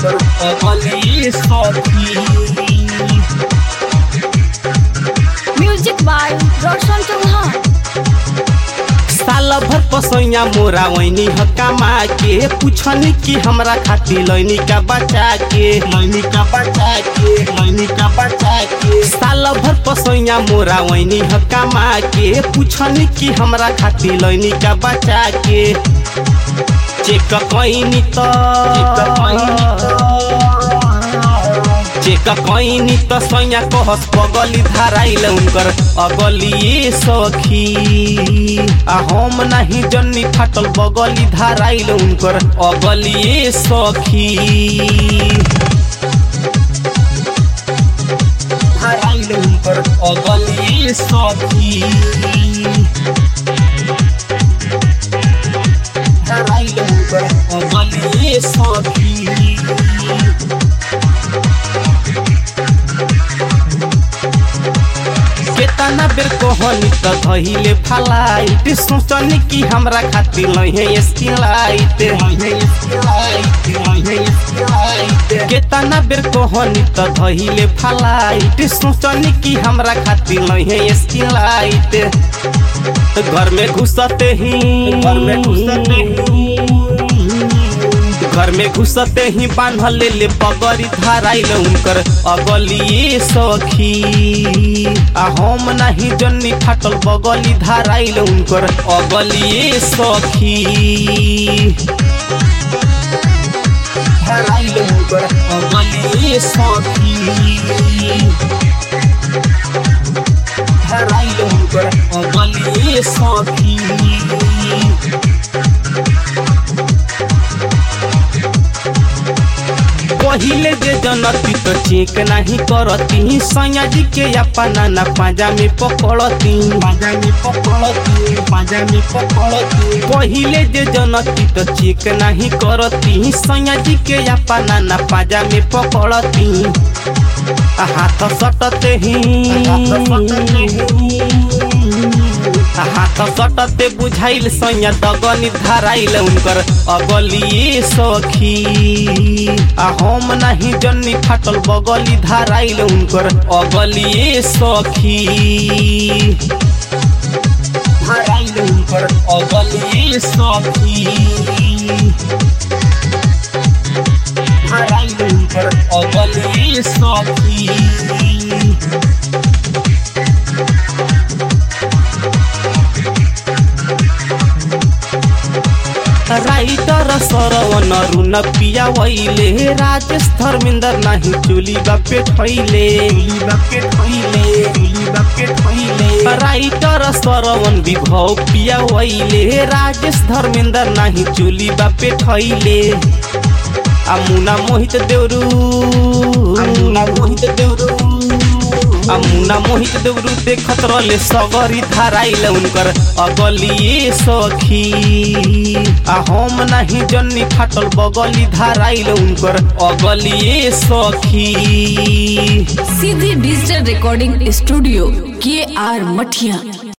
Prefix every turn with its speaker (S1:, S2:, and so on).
S1: उनकर अगली सखी
S2: म्यूजिक बाय रोशन चौहान
S1: साल भर पसैया मोरा वैनी ह कमा के पूछनी कि हमरा खातिर लैनी का बचा के लैनी का बचा के लैनी का बचा के साल भर पसैया मोरा वैनी ह कमा के पूछनी कि हमरा खातिर लैनी का बचा के चेक कैनी त चेक कैनी त सैया कहस पगली धराइल उनकर अगली सखी आ हम नाही जन्नी फाटल बगली धराइल उनकर अगली सखी धराइल उनकर अगली सखी धराइल उनकर अगली सखी केतना बेर कहनी त धहिले फलाइट सोचनी कि हमरा खातिर लहे स्किलाइट केतना बेर कहनी त धहिले फलाइट सोचनी कि हमरा खातिर लहे स्किलाइट घर में घुसते ही घर में घुसते ही घर में घुसते ही बांधल ले ले पगड़ी धराइल उनकर अगली सखी आ हम नहीं जन्नी फाटल बगली धराइल उनकर अगली सखी धराइल उनकर अगली सखी धराइल उनकर अगली सखी पहिले जे जनती तो चेक नहीं करती सैया जी के अपना ना पाजा में पकड़ती पाजा में पकड़ती पाजा में पकड़ती पहिले जे जनती तो चेक नहीं करती सैया जी के अपना ना पाजा में पकड़ती आ हाथ सटते ही आ हाथ सटते बुझाइल सैया दगनी धराइल उनकर अगली सखी आ हम नहीं जन्नी फाटल बगली धराइल उनकर अगली सखी धराइल उनकर अगली सखी धराइल उनकर अगली सखी राइटर सरवन रुन पिया वैले राजेश धर्मेंद्र नाही चुली बापे ठैले चुली बापे ठैले चुली बापे ठैले राइटर सरवन विभव पिया वैले राजेश धर्मेंद्र नाही चुली बापे ठैले आ मुना मोहित देवरू आ मुना मोहित देवरू आ मुना मोहित देवरू देखत रहले सगरी धराइल उनकर अगली सखी आ हम नहीं जन्नी फाटल बगली धराइल उनकर अगली सखी
S2: सीधी डिजिटल रिकॉर्डिंग स्टूडियो के आर मठिया